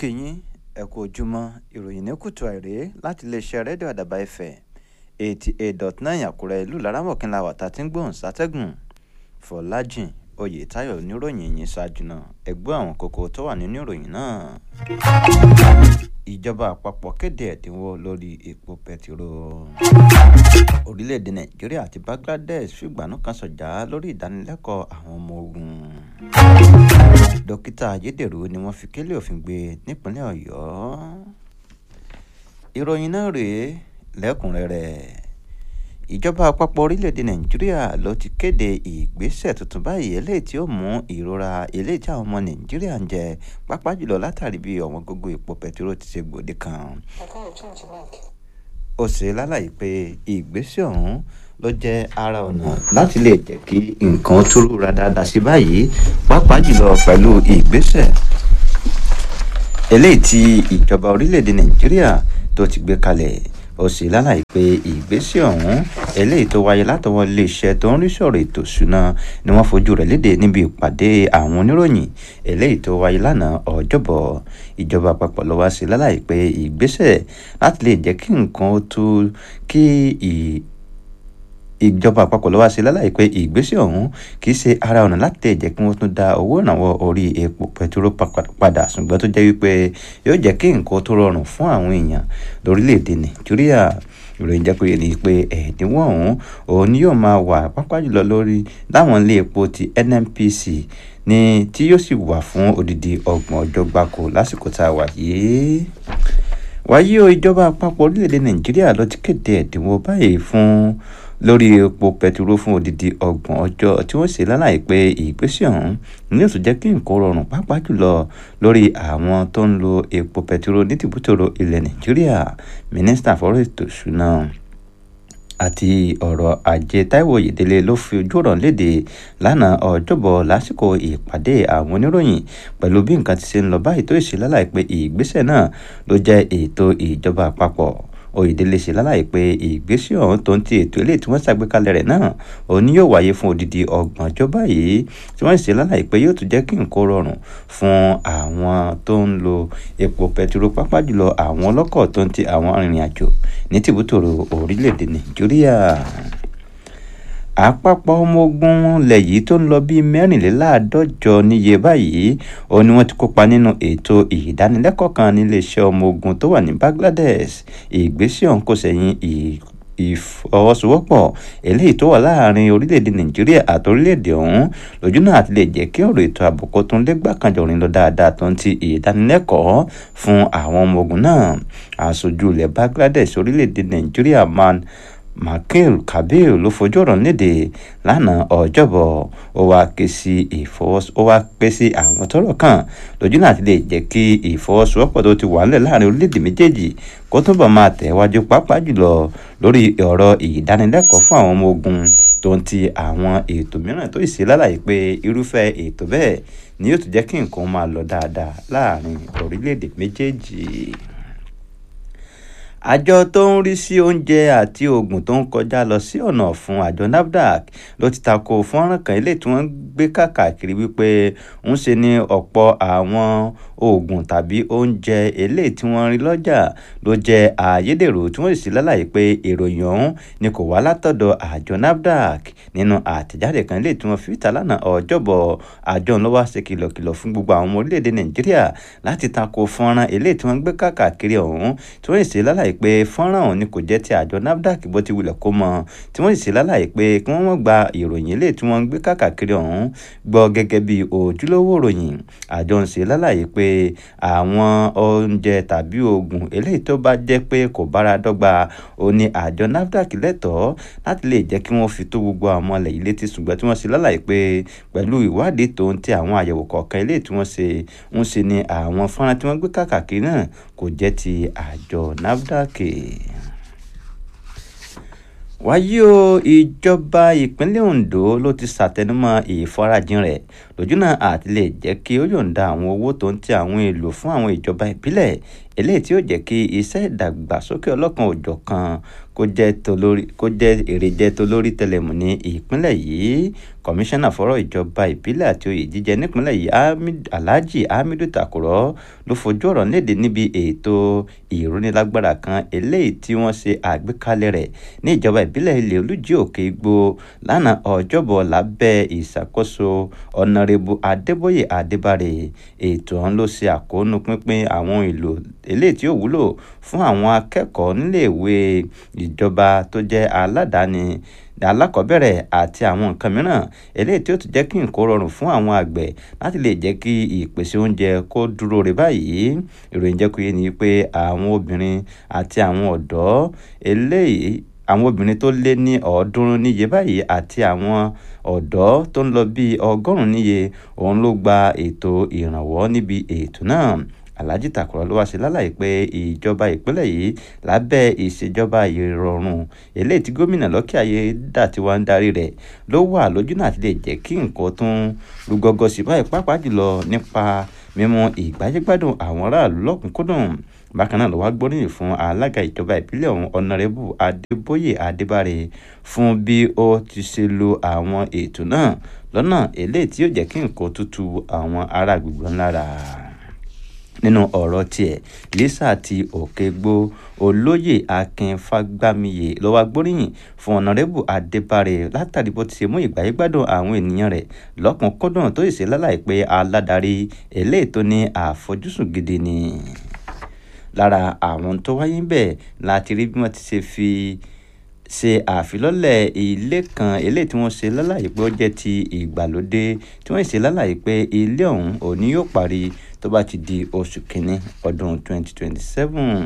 kí yín ẹ kú ojúmọ́ ìròyìn ní kùtù àìrè láti iléeṣẹ́ rédíò àdàbà ẹ̀fẹ̀ eighty eight dot nine àkúrẹ́ ìlú laramọ̀kínlá wàtá tí ń gbóhùn sátẹ́gùn fọlájìn oyètáyọ̀ oníròyìn yìí ṣáájú náà ẹgbẹ́ àwọn kókó tó wà nínú ìròyìn náà. ìjọba àpapọ̀ kéde ẹ̀dínwó lórí epo pẹtiró. orílẹ̀-èdè nàìjíríà àti bangladesh fìgbànú kan sọ̀jà lórí ìdánilẹ́kọ̀ọ́ àwọn ọmọ ogun. dókítà ayédèrú ni wọ́n fi kélé òfin gbé nípínlẹ̀ ọ̀yọ́. ìròyìn náà rèé lẹ́kùnrẹ́rẹ́ ìjọba àpapọ̀ orílẹ̀-èdè nàìjíríà ló ti kéde ìgbésẹ̀ tuntun báyìí eléyìí tí ó mú ìrora eléyìí tí àwọn ọmọ nàìjíríà ń jẹ pápá jùlọ látàrí bí ọ̀wọ́n gógó epo pẹtiró ti ṣe gbòde kan. ó ṣe lálàyé pé ìgbésẹ̀ ọ̀hún ló jẹ́ ara ọ̀nà láti lè jẹ́ kí nǹkan tó rúra dáadáa sí báyìí pápá jùlọ pẹ̀lú ìgbésẹ̀ eléyìí tí ìjọba orílẹ̀-èdè nàìjíríà tó ti gbé kalẹ̀ ó sì lálàyé pé ìgbésẹ̀ ọ̀hún eléyìí tó wáyé látọwọ́ iléeṣẹ́ tó ń rí sọ̀rọ̀ ètò ìṣúná ni wọ́n fojú rẹ̀ léde níbi ìpàdé àwọn oníròyìn eléyìí tó wáyé lánàá ọjọ́bọ̀ ìjọba àpapọ̀ ló wá sí lálàyé pé ìgbésẹ̀ láti lè jẹ́ kí nǹkan ó tó kí ìjọba àpapọ̀ ló wá sí lálàyé pé ìgbésẹ̀ ọ̀hún kì í ṣe ara ọ̀nà láti tẹ̀ jẹ́ kí wọ́n tún dá owó ìrànwọ́ orí epo pẹtiró padà ṣùgbọ́n tó jẹ́ wípé yóò jẹ́ kí nǹkan tó rọrùn fún àwọn èèyàn lórílẹ̀‐èdè nàìjíríà ìròyìn jẹ́ pé ní pé ẹ̀ẹ́dínwó ọ̀hún òun ni yóò máa wà pápá jùlọ lórí láwọn ilé epo ti nnpc ní tí yóò sì wà fún odidi ọgbọ̀n ọjọ́ gbáko lásìkò tá a wà yìí wáyé o ìjọba àpapọ̀ orílẹ̀-èdè nàìjíríà ló ti kéde ẹ̀dínwó báyìí fún lórí epo pẹtiró fún odidi ọgbọ̀n ọjọ́ tí wọ́n ṣe lálàyé pé ìgbésẹ̀ ọ̀hún ní òtún jẹ́ kí nǹkan rọrùn pàápàá jùlọ lórí àwọn tó ń lo epo pẹtiró ní tìbútòrò ilẹ̀ nàìjíríà mínísítà fọ́rọ̀ ètò ìṣúná àti ọ̀rọ̀ ajé táíwò oyèdélé ló fi ojú ọ̀rọ̀ léde lánàá ọjọ́bọ̀ lásìkò ìpàdé àwọn oníròyìn pẹ̀lú bí nǹkan ti ṣe ń lọ báyìí tó ṣe lálàyé pé ìgbésẹ̀ náà ló jẹ́ ètò ìjọba àpapọ̀ oyèdélé ṣe lálàyé pé ìgbésẹ̀ ọ̀hún tó ń ti ètò eléyìí tí wọ́n ṣàgbékalẹ̀ rẹ̀ náà òun ni yóò wáyé fún odidi ọgbọ̀n ọjọ́ báyìí tí wọ́n ṣe lálàyé pé yóò tún jẹ́ kí nǹkan rọrùn fún àwọn tó ń lo epo pẹtiró pápá jùlọ àwọn ọlọ́kọ̀ tó ń ti àwọn arìnrìn àjò ní tìbútòrò orílẹ̀-èdè nàìjíríà àpapọ̀ ọmọ ogun ilẹ̀ yìí tó ń lọ bíi mẹ́rìnléláàádọ́jọ níye báyìí òun ni wọ́n ti kópa nínú ètò ìdánilẹ́kọ̀ọ́ kan níléeṣẹ́ ọmọ ogun tó wà ní Bangladesh ìgbésẹ̀ ọ̀hún kò sẹ́yìn ìfọwọ́sowọ́pọ̀ eléyìí tó wà láàrin orílẹ̀-èdè Nàìjíríà àti orílẹ̀-èdè ọ̀hún lójú náà àti lè jẹ́ kí ọ̀rọ̀ ètò ààbò kó tún lé gbàkanjọ̀rin lọ dáadáa tó ń ti ìdánilẹ́kọ̀ọ́ fún àwọn ọmọ ogun náà aṣojú ilẹ̀ Bangladesh orílẹ̀-èdè Nàìjíríà man Makil Kabir ló fojú ọ̀rọ̀ léde lánàá ọjọ́bọ̀ ó wá ké sí ìfọwọ́s ó wá ké sí àwọn tọ́rọ̀ kàn lójú náà ti lè jẹ́ kí ìfọwọ́sowọ́pọ̀ tó ti wà nílẹ̀ láàrin orílẹ̀-èdè méjèèjì kó túbọ̀ máa tẹ̀wájú pàápàá jùlọ lórí ọ̀rọ̀ ìdánilẹ́kọ̀ọ́ fún àwọn ọmọ ogun tó ń ti àwọn ètò mìíràn tó ṣe lálàyé pé irúfẹ́ ètò bẹ́ẹ̀ ni yóò tún jẹ́ kí nǹkan máa lọ dáadáa láàrin orílẹ̀-èdè méjèèjì àjọ tó ń rí sí oúnjẹ àti oògùn tó ń kọjá lọ sí ọ̀nà fún àjọ NAFDAC ló ti tako fọ́nrán kan ilé tí wọ́n gbé káàkiri wípé ń ṣe ní ọ̀pọ̀ àwọn oògùn tàbí oúnjẹ eléyìí tí wọ́n rí lọ́jà ló jẹ́ àyédèrú tí wọ́n sì lálàyé pé ìròyìn ọ̀hún ni kò wá látọ̀dọ̀ àjọ NAFDAC nínú àtẹ̀jáde kan eléyìí tí wọ́n fi ta lánàá ọjọ́bọ̀ àjọ ńlọ wá ṣe kìlọ̀kìlọ̀ fún gbogbo àwọn ọmọ orílẹ̀-èdè Nàìjíríà láti tako fọ́nrán eléyìí tí wọ́n gbé káàkiri ọ̀hún tí wọ́n sì lálàyé pé fọ́nrán ọ̀hún ni kò jẹ́ ti àjọ NAFDAC bó ti wulẹ̀ kó mọ tí wọ́n sì ṣe lálàyé pé kí wọ́n mọ̀ gba ìròyìn eléyìí tí wọ́n ń gbé káàkiri ọ̀hún gbọ́ gẹ́gẹ́ bí ojúlówó ìròyìn àjọ ń ṣe lálàyé pé àwọn oúnjẹ tàbí oògùn eléyìí tó bá jẹ́ pé kò bára dọ́gba ó ní àjọ NAFDAC lẹ́tọ̀ọ́ láti lè jẹ́ kí wọ́n fi tó gbogbo àwọn ọmọ ilẹ̀ yìí létí ṣùgbọ́n tí wọ́n ṣe lálàyé pé pẹ̀lú ìwádìí tó ń tẹ àwọn àyẹ̀wò kọ̀ọ̀kan eléyìí tí wọ́n ṣe ń ṣe ni àwọn fọ́nrán tí wọ́n gbé káàkiri náà kò jẹ́ ti àjọ NAFDAC wáyé o ìjọba ìpínlẹ̀ Ondo ló ti ṣàtẹnumọ́ ìfarajìn rẹ̀ lójúnà àti lè jẹ́ kí ó yọ̀ǹda àwọn owó tó ń tẹ àwọn èlò fún àwọn ìjọba ìbílẹ̀ eléyìí tí ó jẹ́ kí iṣẹ́ ìdàgbàsókè ọlọ́kan òjọ̀kan kó jẹ́ tolórí kó jẹ́ èrè jẹ́ tolórí tẹlẹmù ní ìpínlẹ̀ yìí kọmíṣánná fọ́rọ̀ ìjọba ìbílẹ̀ àti oyè jíjẹ nípínlẹ̀ yìí alhaji hamidu takurọ ló fojú ọ̀rọ̀ léde níbi ètò ìrónilágbára kan eléyìí tí wọ́n ṣe àgbékalẹ̀ rẹ̀ ní ìjọba ìbílẹ̀ ilé olújí òkè igbó lánàá ọjọ́bọ̀ lábẹ́ ìṣàkóso ọ̀nàrẹ́bù adébóyè adébárè ètò ọ̀hún ló ṣe àkóónú pínpín àwọn èlò eléyìí tí ó wúlò fún àwọn akẹ́kọ̀ọ́ níléèwé ìjọba tó jẹ́ aládàáni alákọ̀ọ́bẹ̀rẹ̀ àti àwọn nǹkan mìíràn eléyìí tí ó tún jẹ́ kí nǹkó rọrùn fún àwọn àgbẹ̀ láti lè jẹ́ kí ìpèsè oúnjẹ kó dúró re báyìí ìròyìn jẹ́ kó yé ni pé àwọn obìnrin àti àwọn ọ̀dọ́ eléyìí àwọn obìnrin tó lé ní ọ̀ọ́dúnrún níye báyìí àti àwọn ọ̀dọ́ tó ń lọ bíi ọgọ́rùn-ún níye òun ló gba ètò ìrànwọ́ níbi ètò náà alhaji takurọ ló wá ṣe lálàyé pé ìjọba ìpínlẹ̀ yìí lábẹ́ ìṣèjọba ìrọ̀rùn eléyìí tí gómìnà lọ́kì ayédàtiwa ń darí rẹ̀ ló wà lójú náà ti lè jẹ́ kí nǹkan tún rúgọ́gọ́ sí báyìí pàápàá jùlọ nípa mímú ìgbáyégbádùn àwọn aráàlú lọ́kùnkúndùn bákan náà ló wá gbóríyìn fún alága ìjọba ìpínlẹ̀ ọ̀hún ọ̀nàrẹ́bù adébóyè adébárè fún bí ó ti ṣe lo àwọn ètò náà lọ́nà eléyìí tí yóò jẹ́ kí nǹkan tútù àwọn ará gbogbo ńlára nínú ọ̀rọ̀ tiẹ̀ lisa ti òkègbó olóyè akin fagbamiye ló wá gbóríyìn fún ọ̀nàrẹ́bù adébárè látàrí bó ti ṣe mú ìgbáyégbádùn àwọn ènìyàn rẹ̀ lọ́kùnkúndùn tó sì ṣe lálàyé pé aládarí eléyìí tó ní àfojúsùn gidi ni lára àwọn tó wáyé ń bẹ̀ láti rí bí wọ́n ti ṣe fi ṣe àfilọ́lẹ̀ ilé kan eléyìí tí wọ́n ṣe lálàyé pé ó jẹ́ ti ìgbàlódé tí wọ́n ṣe lálàyé pé ilé ọ̀hún òní yóò parí tó bá ti di oṣù kínní ọdún 2027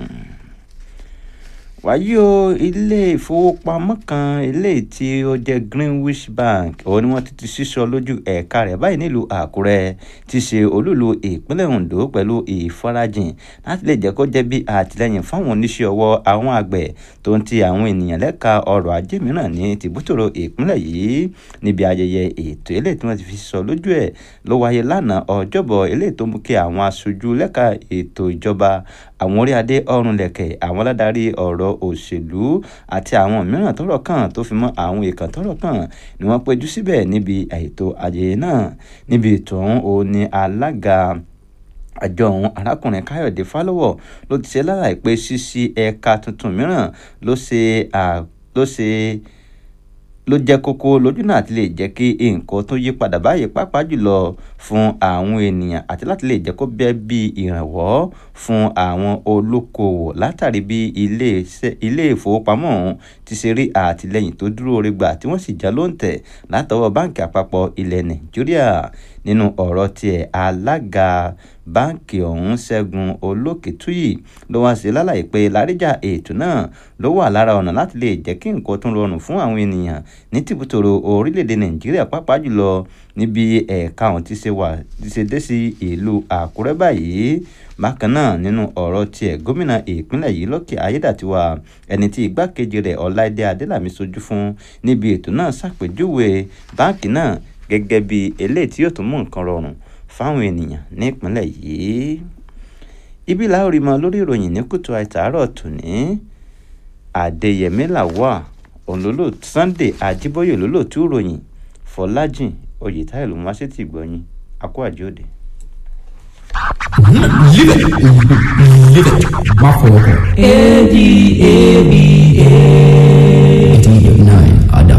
wáyé o ilé ìfowópamọ́ kan eléyìí tí ó jẹ́ greenwich bank òun ni wọ́n ti ti sísọ lójú ẹ̀ka rẹ̀ báyìí nílùú àkúrẹ́ ti ṣe olúlu ìpínlẹ̀ ondo pẹ̀lú ìfarajìn láti lè jẹ́ kó jẹ́ bí àtìlẹ́yìn fáwọn oníṣẹ́ ọwọ́ àwọn àgbẹ̀ tó ń ti àwọn ènìyàn lẹ́ka ọrọ̀ ajé mìíràn ní tìbútòrò ìpínlẹ̀ yìí níbi ayẹyẹ ètò eléyìí tí wọ́n ti fi sọ lójú ẹ̀ ló wáyé lánàá ọjọ́bọ̀ eléyìí tó mú kí àwọn aṣojú lẹ́ka ètò ìjọba àwọn orí adé ọrùn lẹ̀kẹ̀ àwọn aládarí ọ̀rọ̀ òṣèlú àti àwọn mìíràn tọ́rọ̀ kàn tó fi mọ́ àwọn èèkàn tọ́rọ̀ kàn ni wọ́n péjú síbẹ̀ níbi ètò ayẹyẹ náà níbi ètò ọ̀hún ó ní alága àjọ ọ̀hún arákùnrin káyọ̀dé fálọ́wọ̀ ló ti ṣe lálàyé pé ṣíṣí ẹ̀ka tuntun mìíràn ló ṣe ló ṣe ló jẹ́ kókó lójú náà ti lè jẹ́ kí nǹkan tó yí padà báyìí pàápàá jùlọ fún àwọn ènìyàn àti láti lè jẹ́ kó bẹ́ẹ̀ bí ìrànwọ́ fún àwọn olókoòwò látàrí bí ilé ìfowópamọ́ ọ̀hún ti ṣe rí àtìlẹ́yìn tó dúró re gbà tí wọ́n sì já lóǹtẹ̀ látọwọ́ báǹkì àpapọ̀ ilẹ̀ nàìjíríà nínú ọ̀rọ̀ tiẹ̀ alága báǹkì ọ̀hún ṣẹ́gun olókìtúyì ló wá sí lálàyé pé láríjà ètò náà ló wà lára ọ̀nà láti lè jẹ́ kí nǹkan tún rọrùn fún àwọn ènìyàn ní tìbútòrò orílẹ̀-èdè nàìjíríà pàápàá jùlọ níbi ẹ̀ka ọ̀hún ti ṣe wà ti ṣe dé sí ìlú àkúrẹ́ báyìí bákan náà nínú ọ̀rọ̀ tiẹ̀ gómìnà ìpínlẹ̀ yìí lọ́kì ayédàtiwa ẹni tí igbákejì rẹ̀ ọláìdé adélàmí sojú fún níbi ètò náà ṣàpèjúwe báǹkì náà gẹ́gẹ́ bí eléyìí tí yóò tún mú nǹkan rọrùn fáwọn ènìyàn ní ìpínlẹ̀ yìí ibi làá rí mọ lórí ìròyìn ní kùtù àìtàárọ̀ tòní àdèyẹmí làwà òǹlólò sunday àjíbóyè lólòtú ìròyìn fọlájìn oyètáyọ̀ ló mú wá sí ti gbọ̀yìn akó àjòdè. Live it. Live it. Má fọwọ́ kàn. A D A B A. eighty nine.